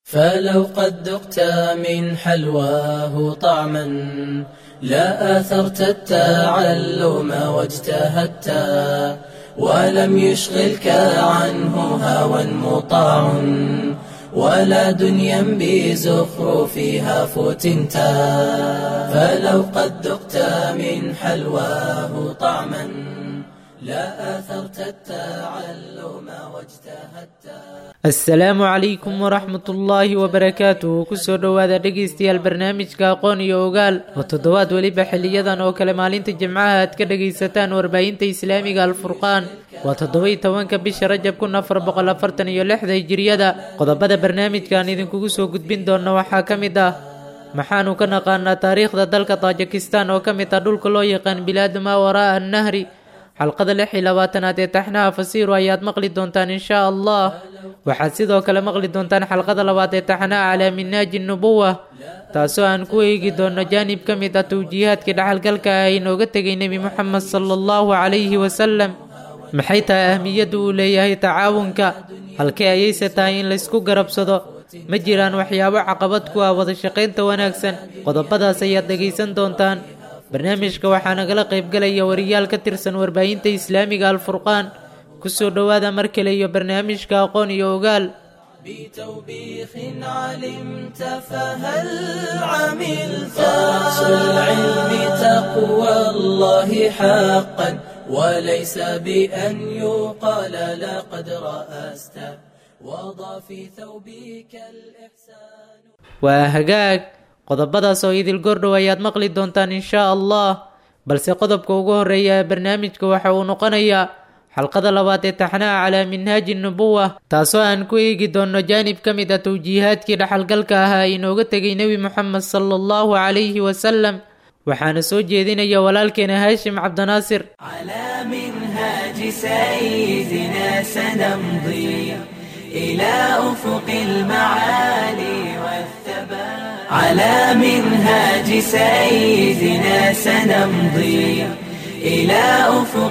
فلو قد ذقت من حلواه طعما لا آثرت التعلم واجتهدت ولم يشغلك عنه هوى مطاع ولا دنيا بزخرفها فتنت فلو قد ذقت من حلواه طعما لا آثرت التعلم واجتهدت asalaamu calaykum waraxmat ullaahi wabarakaatuhu kusoo dhowaada dhegaystayaal barnaamijka aqoon iyo ogaal oo toddobaad weliba xiliyadan oo kale maalinta jimcaha aad ka dhagaysataan warbaahinta islaamiga alfurqaan waa toddoba-iyo tobanka bisha rajab kun afar boqol afartan iyo lixda hijiriyada qodobada barnaamijkan idinkugu soo gudbin doona waxaa ka mid ah maxaanu ka naqaanaa taariikhda dalka taajikistan oo ka mid ah dhulka loo yaqaan bilaadu maa waraa'a annahri xalqada lix iyo labaatanaad ee taxnaha fasiiru ayaad maqli doontaan inshaa allah waxaad sidoo kale maqli doontaan xalqada labaad ee taxnaha calaa minaaji nubuwa taasoo aan ku eegi doono jaanib ka mid ah tawjiihaadkii dhaxalgalka ah inooga tegay nebi moxamed sala allahu calayhi wasalam maxay tahay ahmiyadda uu leeyahay tacaawunka halkee ayayse tahay in laysku garabsado ma jiraan waxyaabo caqabad ku ah wada shaqaynta wanaagsan qodobadaas ayaad dhegaysan doontaan barnaamijka waxaa nagala qaybgalaya wariyaal ka tirsan warbaahinta islaamiga alfurqaan kusoo dhowaada mar kale iyo barnaamijka aqoon iyo ogaal بتوبيخ علمت فهل عملت رأس العلم تقوى الله حقا وليس بأن يقال لقد رأست وضع في ثوبك الإحسان waa hagaag qodobadaas oo idil gordhow ayaad maqli doontaan inshaa allah balse qodobka ugu horeeya ee barnaamijka waxa uu noqonayaa xalqada labaad ee taxnaha calaa minhaaji nubuwa taasoo aan ku eegi doono jaanib ka mid ah tawjiihaadkii dhaxalgalka ahaa inooga tegay nebi moxamed sala allahu calayhi wasalam waxaana soo jeedinaya walaalkeena haashim cabdinaasir على منهاج سيدنا سنمضي إلى أفق المعالي والثبات على منهاج سيدنا سنمضي إلى أفق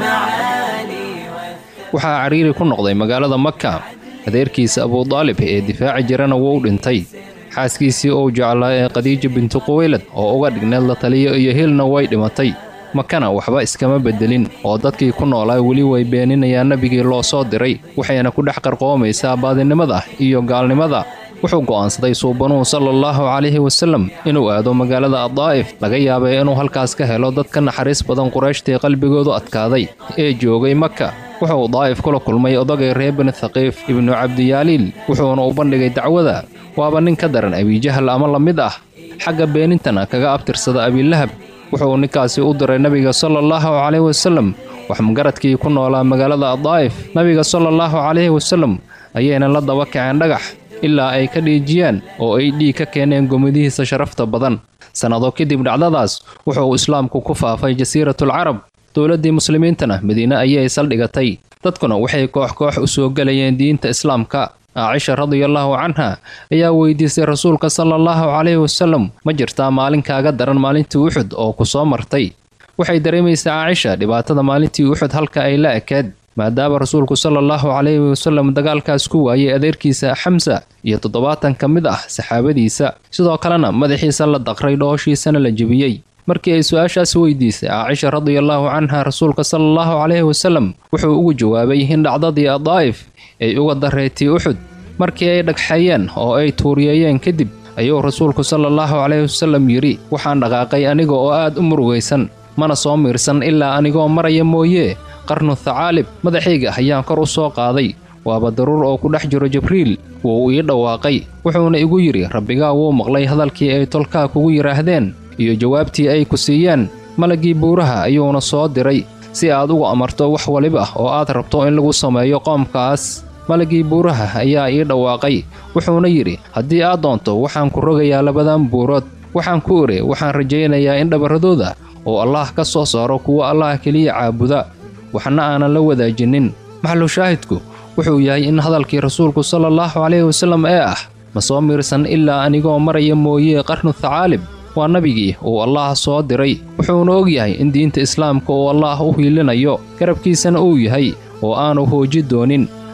المعالي والثبات waxaa cariiri ku noqday magaalada maka adeerkiisa abudaalib ee difaaci jirana wuu dhintay xaaskiisii uu jeclaa ee khadiija bintu quwaylad oo uga dhigneed la taliyo iyo hilna way dhimatay makana waxba iskama beddelin oo dadkii ku noolaa weli way beeninayaan nebigii loo soo diray waxayna ku dhex qarqoomaysaa baadinimada iyo gaalnimada wuxuu go'aansaday suubanuhu sala allahu calayhi wasallam inuu aado magaalada addaa'if laga yaabay inuu halkaas ka helo dad ka naxariis badan qurayshtii qalbigoodu adkaaday ee joogay maka wuxuu daa'if kula kulmay odagay reer bani thaqiif ibnu cabdiyaaliil wuxuuna u bandhigay dacwada waaba nin ka daran abijahal ama la mid ah xagga beenintana kaga abtirsada abilahab wuxuu ninkaasi u diray nebiga sala allahu calayhi wasallam waxmagaradkii ku noolaa magaalada addaa'if nebiga sala allahu calayhi wasallam ayayna la daba kaceen dhagax ilaa ay ka dhiijiyaan oo ay dhiig ka keeneen gomadihiisa sharafta badan sannado kadib dhacdadaas wuxuu islaamku ku faafay jasiiratul carab dowladdii muslimiintana madiine ayay saldhigatay dadkuna waxay koox koox u soo gelayeen diinta islaamka caaisha radiallahu canha ayaa weydiisay rasuulka sala allahu calayhi wasallam ma jirtaa maalin kaaga daran maalintii uxud oo ku soo martay waxay dareemaysaa caaisha dhibaatada maalintii uxud halka ay la ekeed maadaama rasuulku sala allahu calayhi wasallam dagaalkaas ku waayay adeerkiisa xamsa iyo toddobaatan ka mid ah saxaabadiisa sidoo kalena madaxiisa la daqray dhooshiisana la jebiyey markii ay su-aashaas weydiisay caaisha radiallahu canha rasuulka sala allahu calayhi wasallam wuxuu ugu jawaabay in dhacdadii addaa'if ay uga dareetay uxud markii ay dhagxayeen oo ay tuuriyeeyeen kadib ayuu rasuulku sala allahu calayhi wasallam yidhi waxaan dhaqaaqay aniga oo aad u murugaysan mana soo miirsan ilaa anigoo maraya mooye qarnu thacaalib madaxayga ayaan kor u soo qaaday waaba daruur oo ku dhex jiro jibriil wuu ii dhawaaqay wuxuuna igu yidhi rabbigaa wuu maqlay hadalkii ay tolkaa kugu yidhaahdeen iyo jawaabtii ay ku siiyeen malaggii buuraha ayuuna soo diray si aad ugu amarto wax waliba oo aad rabto in lagu sameeyo qoomkaas malaggii buuraha ayaa ii dhawaaqay wuxuuna yidhi haddii aad doonto waxaan ku rogayaa labadan buurood waxaan ku iri waxaan rajaynayaa in dhabarradooda oo allaah ka soo saaro kuwa allaah keliya caabuda waxna aanan la wadaajinin maxalushaahidku wuxuu yahay in hadalkii rasuulku sala allahu calayhi wasallam ee ah ma soo miirsan ilaa anigoo maraya mooye qarnu thacaalib waa nabigii uu allaah soo diray wuxuuna og yahay in diinta islaamka uu allaah u hiilinayo garabkiisana uu yahay oo aanu hooji doonin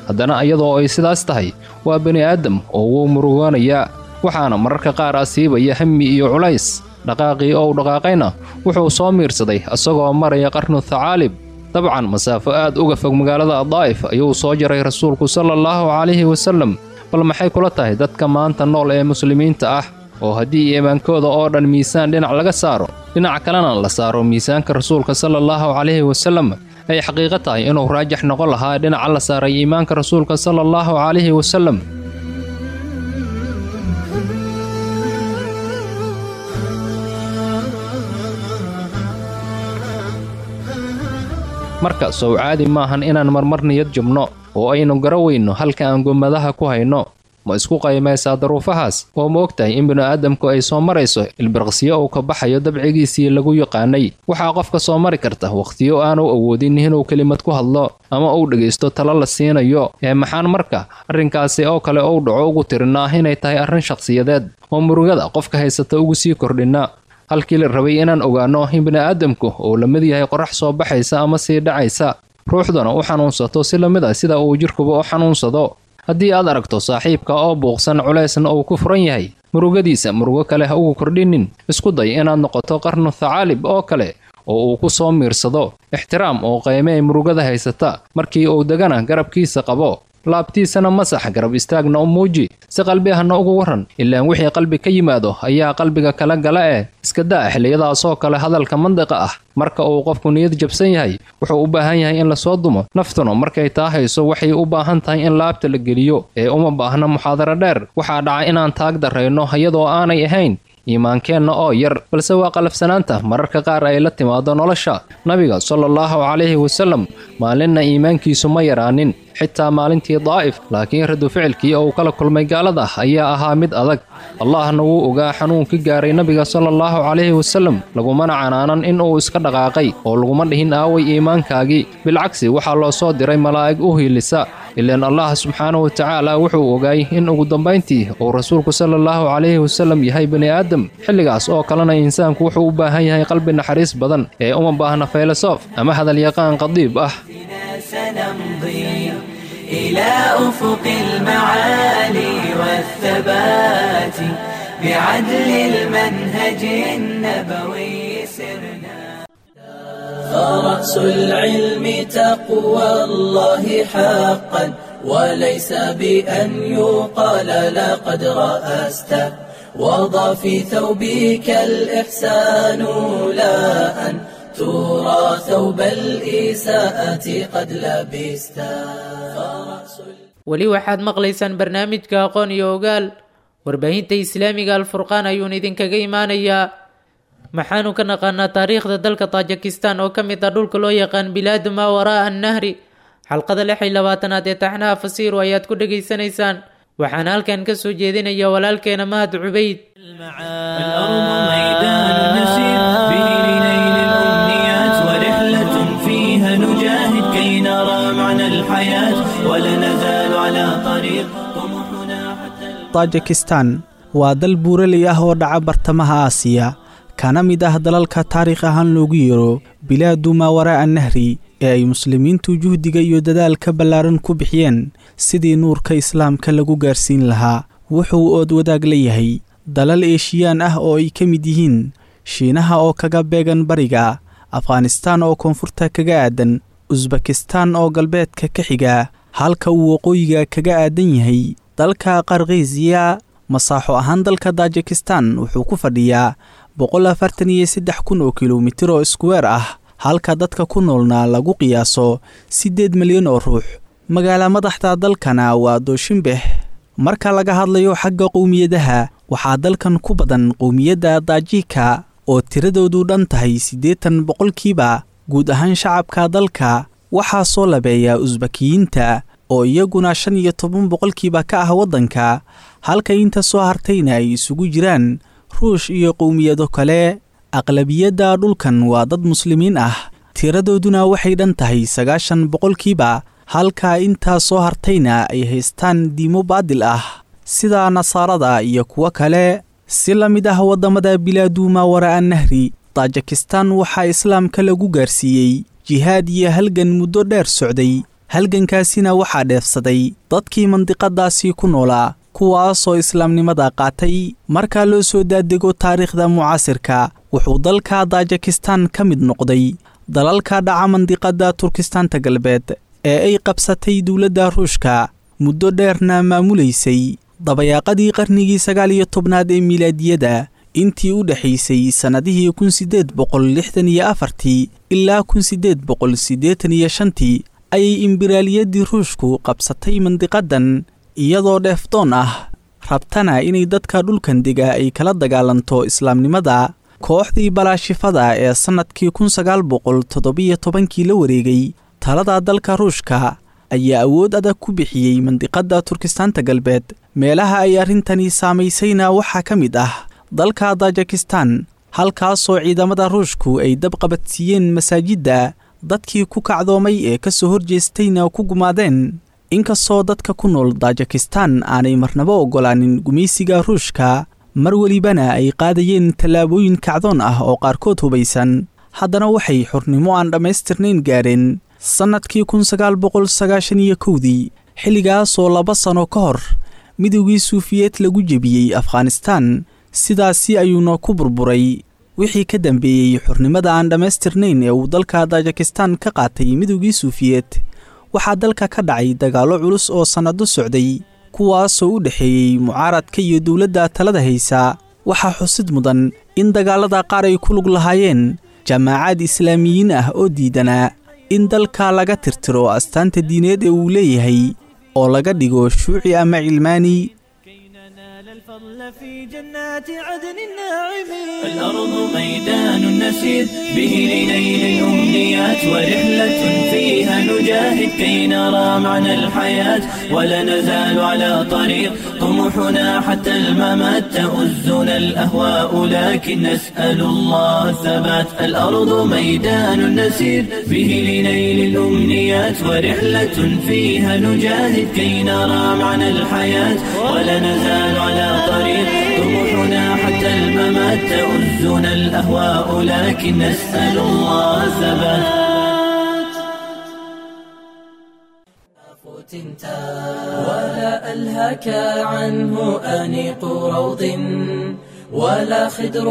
haddana iyadoo ay sidaas tahay waa bini aadam oo wuu murugoonayaa waxaana mararka qaar asiibaya hami iyo culays dhaqaaqii ou dhaqaaqayna wuxuu soo miirsaday isagoo maraya qarnu thacaalib dabcan masaafo aad uga fog magaalada daa'if ayuu soo jaray rasuulku sala allahu calayhi wasallam bal maxay kula tahay dadka maanta nool ee muslimiinta ah oo haddii iimaankooda oo dhan miisaan dhinac laga saaro dhinac kalena la saaro miisaanka rasuulka sala allahu calayhi wasallam ay xaqiiqo tahay inuu raajax noqon lahaa dhinaca la saaray iimaanka rasuulka sala allahu calayhi wasallam marka sow caadi maahan inaan marmar niyad jubno oo aynu garaweyno halka aan gomadaha ku hayno ma isku qaymaysaa daruufahaas oo ma ogtahay in bini'aadamku ay soo marayso ilbirqsiyo uu ka baxayo dabcigiisii lagu yaqaanay waxaa qofka soo mari karta wakhtiyo aanu awoodin inuu kelimad ku hadlo ama uu dhegaysto talo la siinayo ee maxaan marka arrinkaasi oo kale uu dhaco ugu tirinaa inay tahay arrin shakhsiyadeed oo murugada qofka haysata ugu sii kordhinna halkii la rabay inaan ogaanno in bini'aadamku uu la mid yahay qorax soo baxaysa ama sii dhacaysa ruuxduna u xanuunsato si la mid ah sida uu jidhkuba u xanuunsado haddii aad aragto saaxiibka oo buuqsan culaysna uu ku furan yahay murugadiisa murugo kale ha ugu kordhinin isku day inaad noqoto qarnu thacaalib oo kale oo uu ku soo miirsado ixtiraam oo qaymee murugada haysata markii uu degana garabkiisa qabo laabtiisana masax garab istaagna u muuji si qalbi ahna ugu warran ilaan wixii qalbi ka yimaado ayaa qalbiga kala gala eh iska daa xilliyadaasoo kale hadalka mandiqa ah marka uu qofku niyad jabsan yahay wuxuu u baahan yahay in lasoo dumo naftuna markay taa hayso waxay u baahan tahay in laabta la geliyo ee uma baahna muxaadaro dheer waxaa dhaca inaan taag darrayno iyadoo aanay ahayn iimaankeenna oo yar balse waa qalafsanaanta mararka qaar ay la timaado nolosha nabiga sala allahu calayhi wasallam maalinna iimaankiisu ma yaraanin xitaa maalintii daa'if laakiin radu ficilkii uu kala kulmay gaalada ayaa ahaa mid adag allahna wuu ogaa xanuunkii gaaray nabiga sala allahu calayhi wasallam lagumana canaanan in uu iska dhaqaaqay oo laguma dhihin aaway iimaankaagii bilcagsi waxaa loo soo diray malaa'ig u hiilisa ilaan allah subxaanahu watacaala wuxuu ogaay in ugu dambayntii uu rasuulku sala allahu calayhi wasallam yahay bani aadam xilligaas oo kalena insaanku wuxuu u baahan yahay qalbi naxariis badan ee uma baahna faylasoof ama hadalyaqaan qadiib ah سنمضي إلى أفق المعالي والثبات بعدل المنهج النبوي سرنا فرأس العلم تقوى الله حقا وليس بأن يقال لقد رأست وضع في ثوبك الإحسان لا أن ترى ثوب الإساءة قد لبست weli waxaad maqlaysaan barnaamijka aqoon iyo ogaal warbaahinta islaamiga alfurqaan ayuun idinkaga imaanayaa maxaanu ka naqaanaa taariikhda dalka tajikistan oo ka mid ah dhulka loo yaqaan bilaadu maa waraa'a annahri xalqada lix iyo labaatanaad ee taxnaha fasiiru ayaad ku dhegaysanaysaan waxaana halkan ka soo jeedinaya walaalkeena mahad cubayd الأرض ميدان نسير به لنيل الأمنيات ورحلة فيها نجاهد كي نرى معنى الحياة ولا نزال على طريق طموحنا حتى tajikistan waa dal buuraley ah oo dhaca bartamaha aasiya kana mid ah dalalka taariikh ahaan loogu yeero bilaadu maa waraa'a nahri ee ay muslimiintu juhdiga iyo dadaalka ballaaran ku bixiyeen sidii nuurka islaamka lagu gaarsiin lahaa wuxuu ood wadaag la yahay dalal eeshiyaan ah oo ay ka mid yihiin shiinaha oo kaga beegan bariga afghanistaan oo koonfurta kaga aadan usbakistaan oo galbeedka ka xiga halka uu waqooyiga kaga aadan yahay dalka qarkiisiya masaaxo ahaan dalka tajikistan wuxuu ku fadhiyaa boqol afartan iyo saddex kun oo kilomitir oo iskuweer ah halka dadka ku noolna lagu qiyaaso siddeed milyan oo ruux magaala madaxda dalkana waa dooshinbeh marka laga hadlayo xagga qowmiyadaha waxaa dalkan ku badan qowmiyadda daajika oo tiradoodu dhan tahay siddeetan boqolkiiba guud ahaan shacabka dalka waxaa soo labeeya usbakiyiinta oo iyaguna shan iyo toban boqolkiiba ka ah waddanka halka inta soo hartayna ay isugu jiraan ruush iyo qowmiyado kale aqlabiyadda dhulkan waa dad muslimiin ah tiradooduna waxay dhan tahay sagaashan boqolkiiba halka intaa soo hartayna ay haystaan diimo baadil ah sida nasaarada iyo kuwo kale si la mid ah waddamada bilaadu maa waraa'a nahri tajikistan waxaa islaamka lagu gaarsiiyey jihaad iyo halgan muddo dheer socday halgankaasina waxaa dheefsaday dadkii mandiqadaasii ku noolaa kuwaasoo islaamnimada qaatay markaa loo soo daadego taariikhda mucaasirka wuxuu dalka tajikistan ka mid noqday dalalka dhaca mandiqada turkistaanta galbeed ee ay qabsatay dowladda ruushka muddo dheerna maamulaysay dabayaaqadii qarnigii sagaal iyo tobnaad ee milaadiyada intii u dhexaysay sannadihii kun siddeed boqol lixdan iyo afartii ilaa kun siddeed boqol siddeetan iyo shantii ayay imbiraaliyaddii ruushku qabsatay mandiqadan iyadoo dheefdoon ah rabtana inay dadka dhulkan dega ay kala dagaalanto islaamnimada kooxdii balaashifada ee sannadkii kun sagaal boqol toddobiyo tobankii la wareegay talada dalka ruushka ayaa awood adag ku bixiyey mandiqada turkistaanta galbeed meelaha ay arrintani saamaysayna waxaa ka mid ah dalka tajikistan halkaasoo ciidamada ruushku ay dabqabadsiiyeen masaajidda dadkii ku kacdoomay ee ka soo horjeestayna ku gumaadeen inkastoo dadka ku nool tajikistan aanay marnabo oggolaanin gumaysiga ruushka mar welibana ay qaadayeen tallaabooyin kacdoon ah oo qaarkood hubaysan haddana waxay xornimo aan dhammaystirnayn gaadheen sannadkii kun sagaal boqol sagaashan iyo kowdii xilligaasoo laba sano ka hor midowgii suufiyeed lagu jebiyey afghanistan sidaasi ayuuna ku burburay wixii ka dambeeyey xornimada aan dhammaystirnayn ee uu dalka tajikistan ka qaatay midowgii suufiyeed waxaa dalka ka dhacay dagaallo culus oo sannado socday kuwaasoo u dhexeeyey mucaaradka iyo dowladda talada haysa waxaa xusid mudan in dagaallada qaar ay ku lug lahaayeen jaamaacad islaamiyiin ah oo diidanaa in dalka laga tirtiro astaanta diineed ee uu leeyahay oo laga dhigo shuuci ama cilmaani الفضل في جنات عدن الناعمين الأرض ميدان نسير به لنيل الأمنيات ورحلة فيها نجاهد كي نرى معنى الحياة ولا نزال على طريق طموحنا حتى الممات تؤزنا الأهواء لكن نسأل الله الثبات الأرض ميدان نسير به لنيل الأمنيات ورحلة فيها نجاهد كي نرى معنى الحياة ولا نزال على طريق طموحنا حتى الممات تؤزنا الأهواء لكن نسأل الله الثبات ولا ألهك عنه أنيق روض ولا خدر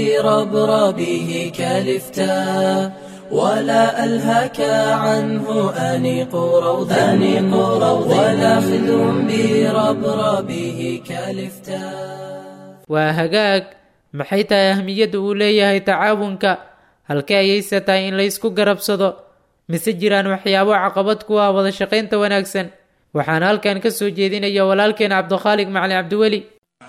بربربه كالفتاء ولا ألهك عنه أنيق روض أنيق روض ولا خدر بربربه كالفتاء waa hagaag maxay tahay ahmiyadda uu leeyahay tacaawunka halkee ayayse tahay in laysku garabsado mise jiraan waxyaabo caqabad ku ah wada shaqaynta wanaagsan waxaana halkan ka soo jeedinaya walaalkeen cabdikhaaliq macali cabdiweli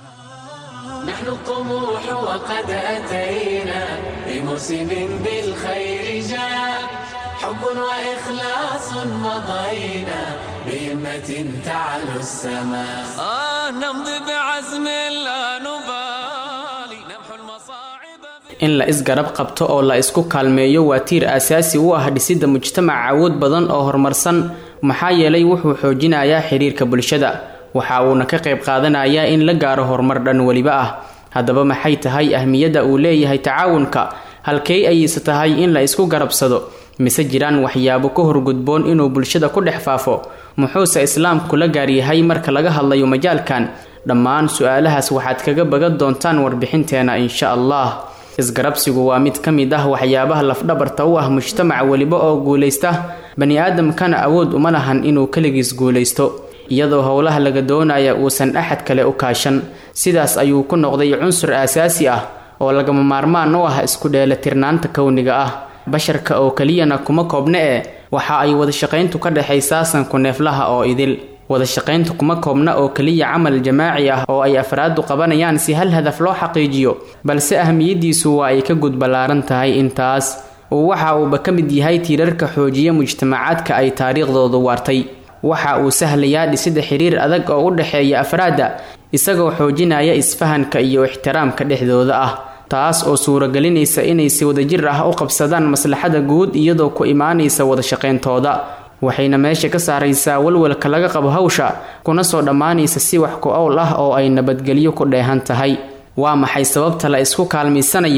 نحن الطموح وقد أتينا بموسم بالخير جاء حب وإخلاص مضينا بهمة تعلو السماء آه نمضي بعزم لا نبالي نمحو المصاعب in la isgarab qabto oo la isku kaalmeeyo waa tiir aasaasi u ah dhisidda mujtamac awood badan oo horumarsan maxaa yeelay wuxuu xoojinayaa xiriirka bulshada waxa uuna ka qayb qaadanayaa in la gaaro horumar dhan weliba ah haddaba maxay tahay ahmiyadda uu leeyahay tacaawunka halkey ayayse tahay in la isku garabsado mise jiraan waxyaabo ka horgudboon inuu bulshada ku dhex faafo muxuuse islaamku la gaaryahay marka laga hadlayo majaalkan dhammaan su-aalahaas waxaad kaga bagan doontaan warbixinteena insha allah isgarabsigu waa mid ka mid ah waxyaabaha lafdhabarta u ah mujtamac weliba oo guulaysta bani aadamkana awood uma lahan inuu keligiis guulaysto iyadoo howlaha laga doonaya uusan axad kale u kaashan sidaas ayuu ku noqday cunsur aasaasi ah oo lagama maarmaan u ah isku dheelatirnaanta kowniga ah basharka oo keliyana kuma koobna ee waxa ay wadashaqayntu ka dhexaysaa sanku neeflaha oo idil wadashaqayntu kuma koobna oo keliya camal jamaaci ah oo ay afraadu qabanayaan si hal hadaf loo xaqiijiyo balse ahmiyadiisu waa ay ka gudballaaran tahay intaas uu waxa uuba ka mid yahay tiirarka xoojiya mujtamacaadka ay taariikhdoodu waartay waxa uu sahlayaa dhisida xiriir adag oo u dhexeeya afraadda isagoo xoojinaya isfahanka iyo ixtiraamka dhexdooda ah taas oo suuragelinaysa inay si wadajir ah u qabsadaan maslaxada guud iyadoo ku imaanaysa wadashaqayntooda waxayna meesha ka saaraysaa walwalka laga qabo hawsha kuna soo dhammaanaysa si wax ku owl ah oo ay nabadgelyo ku dheehan tahay waa maxay sababta la isku kaalmaysanayo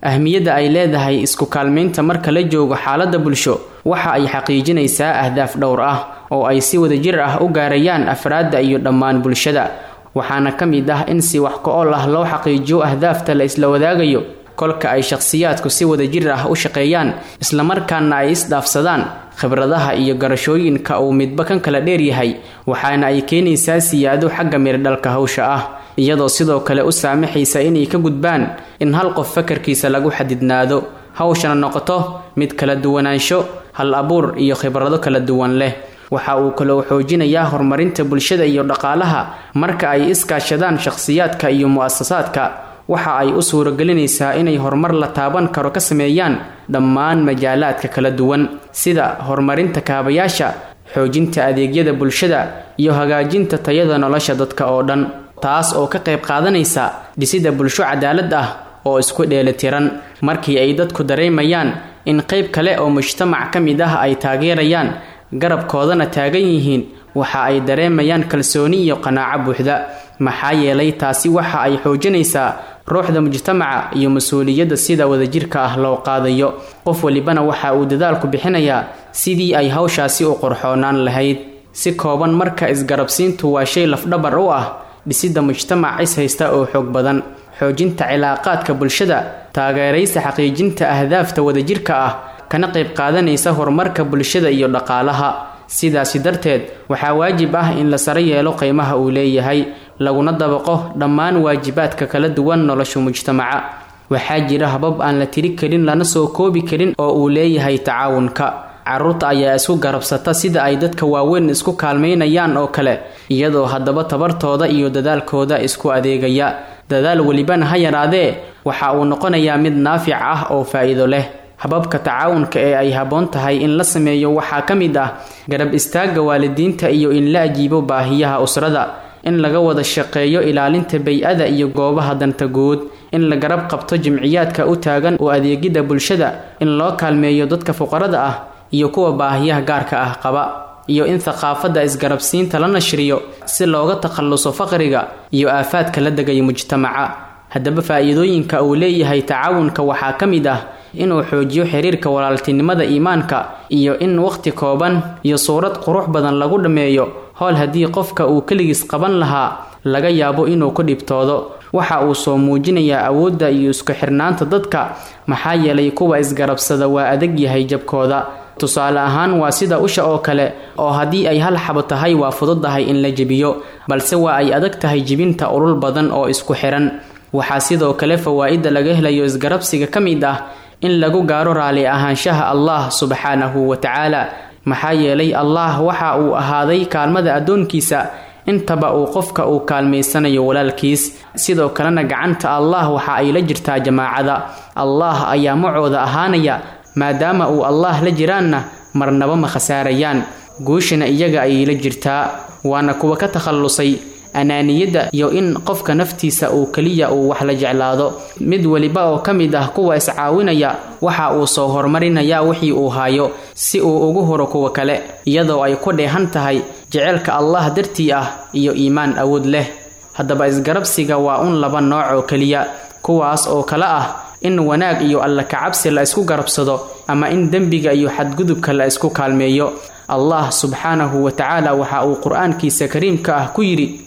ahmiyadda ay leedahay isku kaalmaynta marka la joogo xaaladda bulsho waxa ay xaqiijinaysaa ahdaaf dhowr ah oo ay si wadajir ah u gaarayaan afraadda iyo dhammaan bulshada waxaana ka mid ah in si wax ko-ol ah loo xaqiijiyo ahdaafta la isla wadaagayo kolka ay shakhsiyaadku si wadajir ah u shaqeeyaan islamarkaana ay isdhaafsadaan khibradaha iyo garashooyinka uu midba kan kala dheeryahay waxaana ay keenaysaa siyaado xagga mirdhalka hawsha ah iyadoo sidoo kale u saamaxaysa inay ka gudbaan in hal qof fakarkiisa lagu xadidnaado hawshana noqoto mid kala duwanaansho hal abuur iyo khibrado kala duwan leh waxa uu kaloo xoojinayaa horumarinta bulshada iyo dhaqaalaha marka ay iskaashadaan shakhsiyaadka iyo mu-asasaadka waxa ay u suuragelinaysaa inay horumar la taaban karo ka sameeyaan dhammaan majaalaadka kala duwan sida horumarinta kaabayaasha xoojinta adeegyada bulshada iyo hagaajinta tayada nolosha dadka oo dhan taas oo ka qayb qaadanaysa dhisidda bulsho cadaalad ah oo isku dheelitiran markii ay dadku dareemayaan in qayb kale oo mujtamac ka mid ah ay taageerayaan garabkoodana taagan yihiin waxa ay dareemayaan kalsooni iyo qanaaco buuxda maxaa yeelay taasi waxa ay xoojinaysaa ruuxda mujtamaca iyo mas-uuliyadda sida wadajirka ah loo qaadayo qof walibana waxa uu dadaalku bixinayaa sidii ay hawshaasi u qorxoonaan lahayd si kooban marka isgarabsiintu waa shay lafdhabar u ah dhisidda mujtamac is haysta oo xoog badan xoojinta cilaaqaadka bulshada taageeraysa xaqiijinta ahdaafta wadajirka ah kana qayb qaadanaysa horumarka bulshada iyo dhaqaalaha sidaasi darteed waxaa waajib ah in la saro yeelo qiimaha uu leeyahay laguna dabaqo dhammaan waajibaadka kala duwan nolosha mujtamaca waxaa jira habab aan la tiri karin lana soo koobi karin oo uu leeyahay tacaawunka caruurta ayaa isku garabsata sida ay dadka waaweyn isku kaalmaynayaan oo kale iyadoo haddaba tabartooda iyo dadaalkooda isku adeegaya dadaal welibana ha yaraadee waxa uu noqonayaa mid naafic ah oo faa-iido leh hababka tacaawunka ee ay habboon tahay in la sameeyo waxaa ka mid ah garab istaagga waalidiinta iyo in la ajiibo baahiyaha usrada in laga wada shaqeeyo ilaalinta bay-ada iyo goobaha danta guud in la garab qabto jimciyaadka u taagan oo adeegidda bulshada in loo kaalmeeyo dadka fuqarada ah iyo kuwa baahiyaha gaarka ah qaba iyo in thaqaafadda isgarabsiinta la nashriyo si looga takhalluso faqriga iyo aafaadka la degaya mujtamaca haddaba faa-iidooyinka uu leeyahay tacaawunka waxaa ka mid ah inuu xoojiyo xiriirka walaaltinimada iimaanka iyo in waqti kooban iyo suurad qurux badan lagu dhammeeyo howl haddii qofka uu keligiis qaban lahaa laga yaabo inuu ku dhibtoodo waxa uu soo muujinayaa awoodda iyo isku xirnaanta dadka maxaa yeelay kuwa isgarabsada waa adag yahay jabkooda tusaale ahaan waa sida usha oo kale oo haddii ay hal xabo tahay waa fududahay in la jebiyo balse waa ay adag tahay jibinta ulul badan oo isku xiran waxaa sidoo kale fawaa'idda laga helayo isgarabsiga ka mid ah in lagu gaaro raali ahaanshaha allah subxaanahu wa tacaala maxaa yeelay allah waxa uu ahaaday kaalmada addoonkiisa intaba uu qofka uu kaalmaysanayo walaalkiis sidoo kalena gacanta allah waxa ay la jirtaa jamaacada allah ayaa macooda ahaanaya maadaama uu allah la jiraanna marnaba ma khasaarayaan guushana iyaga ayay la jirtaa waana kuwa ka takhallusay anaaniyadda iyo in qofka naftiisa uu keliya uu wax la jeclaado mid weliba oo ka mid ah kuwa iscaawinaya waxa uu soo horumarinayaa wixii uu hayo si uu ugu huro kuwa kale iyadoo ay ku dheehan tahay jeceylka allah dartii ah iyo iimaan awood leh haddaba isgarabsiga waa un laba nooc oo keliya kuwaas oo kale ah in wanaag iyo alla kacabsi la isku garabsado ama in dembiga iyo xadgudubka la isku kaalmeeyo allah subxaanahu wa tacaala waxa uu qur-aankiisa kariimka ah ku yidhi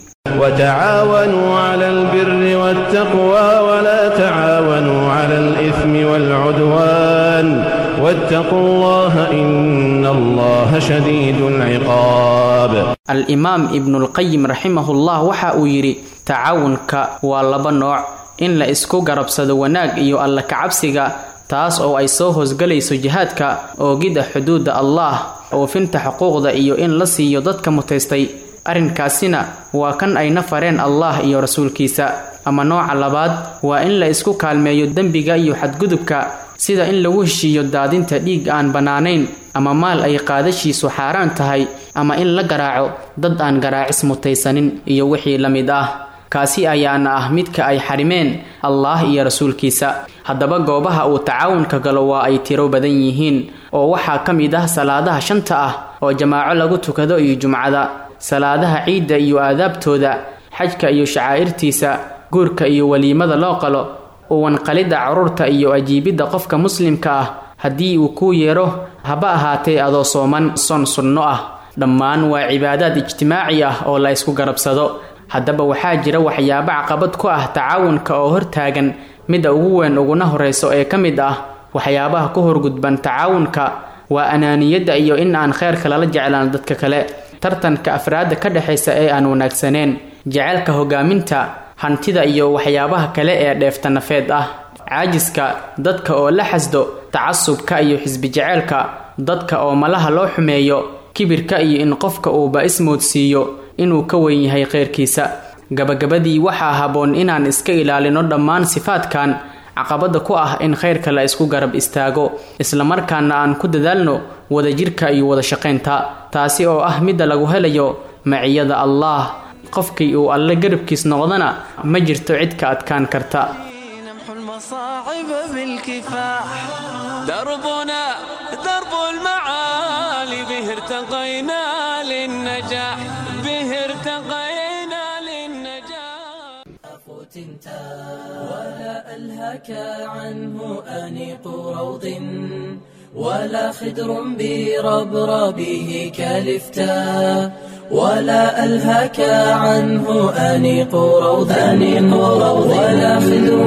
وتعاونوا على البر والتقوى ولا تعاونوا على الإثم والعدوان واتقوا الله إن الله شديد العقاب al-imaam ibnulqayim raximahullah waxa uu yidhi tacaawunka waa laba nooc in la isku garabsado wanaag iyo alla kacabsiga taas oo ay soo hoosgalayso jihaadka oogidda xuduudda allah oofinta xuquuqda iyo in la siiyo dadka mutaystay arrinkaasina waa kan ayna fareen allah iyo rasuulkiisa ama nooca labaad waa in la isku kaalmeeyo dembiga iyo xadgudubka sida in lagu heshiiyo daadinta dhiig aan bannaanayn ama maal ay qaadashiisu xaaraan tahay ama in la garaaco dad aan garaacis mutaysanin iyo wixii la mid ah kaasi ayaana ah midka ay xarimeen allah iyo rasuulkiisa haddaba goobaha uu tacaawunka galo waa ay tiro badan yihiin oo waxaa ka mid ah salaadaha shanta ah oo jamaaco lagu tukado iyo jumcada salaadaha ciidda iyo aadaabtooda xajka iyo shacaa'irtiisa guurka iyo weliimada loo qalo uwanqalidda carruurta iyo ajiibidda qofka muslimka ah haddii uu kuu yeedho haba ahaatee adoo sooman son sunno ah dhammaan waa cibaadaad ijtimaaci ah oo la ysku garabsado haddaba waxaa jira waxyaabo caqabad ku ah tacaawunka oo hortaagan midda ugu weyn uguna horreyso ee ka mid ah waxyaabaha ku horgudban tacaawunka waa anaaniyadda iyo in aan kheyrka lala jeclaan dadka kale tartanka afraadda ka dhexaysa ee aan wanaagsaneen jaceylka hogaaminta hantida iyo waxyaabaha kale ee dheefta nafeed ah caajiska dadka oo la xasdo tacasubka iyo xisbi jaceylka dadka oo malaha loo xumeeyo kibirka iyo in qofka uuba ismoodsiiyo inuu ka weyn yahay kheyrkiisa gabagabadii waxaa habboon inaan iska ilaalino dhammaan sifaadkan caqabada ku ah in khayrka la isku garab istaago islamarkaana aan ku dadaalno wadajirka iyo wada shaqaynta taasi oo ah midda lagu helayo maciyada allaah qofkii uu alle garabkiis noqdana ma jirto cid ka adkaan karta المصاعب بالكفاح دربنا درب المعالي به ارتقينا للنجاح به ارتقينا للنجاح فتنتا ولا ألهك عنه أنيق روض ولا خدر بربربه كالفتا ولا ألهك عنه أنيق روض أنيق روض ولا خدر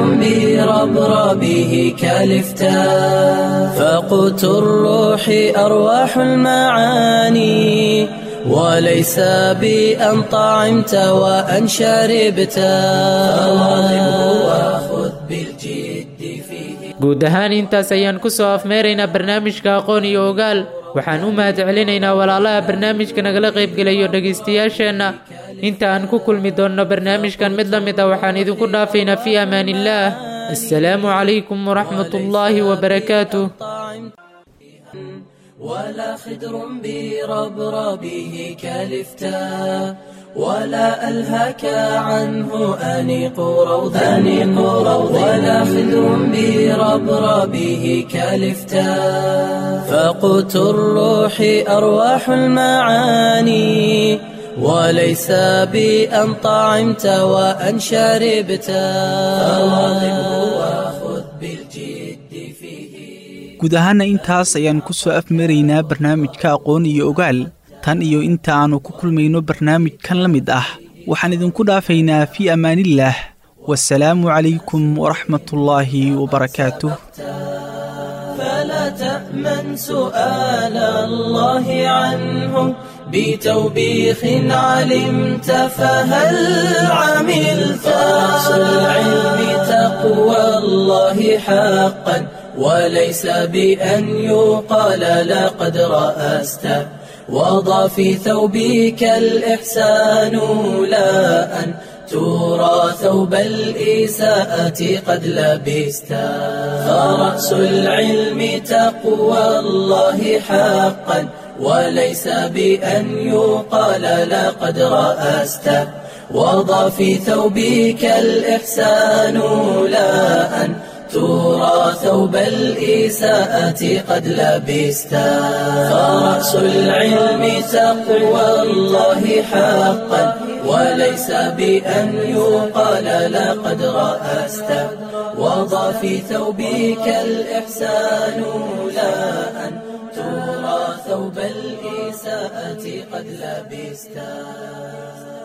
بربربه كالفتا فقوت الروح أرواح المعاني وليس بأن طعمت وأن شربت فواظبه وخذ بالجد فيه guud ahaan intaas ayaan ku soo afmeeraynaa barnaamijka aqoon iyo ogaal waxaan u mahad celinaynaa walaalaha barnaamijka nagala qaybgelayo dhegaystayaasheenna inta aan ku kulmi doonno barnaamijkan mid la mid ah waxaan idinku dhaafaynaa fii amaaniillaah assalaamu calaykum waraxmat ullaahi wabarakaatuh ولا خدر بربربه كالفتا ولا ألهك عنه أنيق روض أنيق روض ولا خدر بربربه كالفتا فقوت الروح أرواح المعاني وليس بأن طعمت وأن شربت فواظبه وخذ بالجد فيه guud ahaana intaas ayaan ku soo afmaraynaa barnaamijka aqoon iyo ogaal tan iyo inta aannu ku kulmayno barnaamijkan la mid ah waxaan idinku dhaafaynaa fii ammaanillaah wasalaamu calaykum waraxmatullaahi wabarakaatuh فلا تأمن سؤال الله عنه بتوبيخ علمت فهل عملت أصل العلم تقوى الله حقا وليس بأن يقال لقد رأست وضع في ثوبك الإحسان لا أن ترى ثوب الإساءة قد لبست فرأس العلم تقوى الله حقا وليس بأن يقال لقد رأست وضع في ثوبك الإحسان لا أن ترى ثوب الإساءة قد لبست فرأس العلم تقوى الله حقا وليس بأن يقال لقد رأست وضع في ثوبك الإحسان لا أن ترى ثوب الإساءة قد لبست